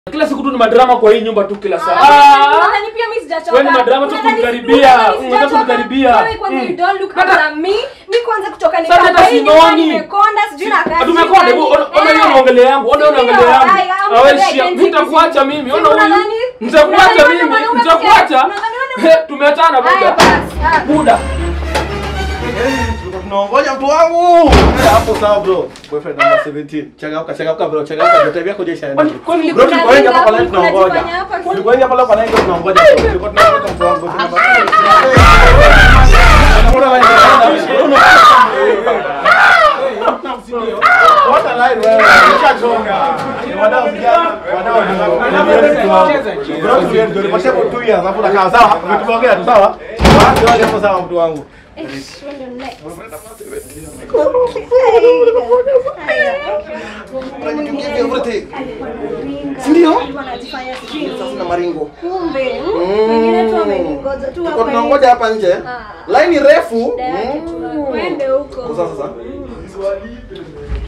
Kila siku tu ni madrama kwa hii nyumba tu kila saa. Ah, Ah! unadhani pia mimi sijachoka. Wewe ni madrama tu Unadhani- kunikaribia. unadhani mimi Unataka sijachoka? kunikaribia. Wewe kwanza Mm. you don't look Hata- at me. Mimi kwanza kutoka Sasa hata nikapa hii nyumba sioni. nimekonda sijui na kazi. Tumekonda hebu ona ona hiyo unaongelea yangu. Ona hiyo Ndio, unaongelea yangu. I am Awe very shia. identity. Nitakuacha mimi. Ona Si huyu. unadhani- Nitakuacha unadhani mimi. mwanaume Nitakuacha. unadhani wewe He, Tumeachana Haya buda. basi. ah. Buda. Tunaongoja mtu wangu. Hapo sawa bro. Boyfriend number 17. Changamka, changamka bro. Changamka. Joto yako je shaenda. Kwani kwani Bro, tulikuwa wengi hapa kwa line Kuna tunaongoja. jifanya hapa. Tulikuwa wengi hapa leo kwa line tunaongoja. Tulikuwa tunaongoja mtu wangu. What a line wewe. Nishachoka. Wadau vijana, wadau Bro, tulie ndio nipashe kwa 2 years hapo nakaa sawa. Umetuongea tu sawa? Basi wale hapo sawa mtu wangu. Eh, when you're next. Ndio? Wanajifanya sijui. Sasa na maringo. Kumbe, mm, wengine tu wameningoja tu Tuko hapa tunangoja hapa nje. Ah. Line refu. Direct, Mm. Twende huko. Sasa sasa.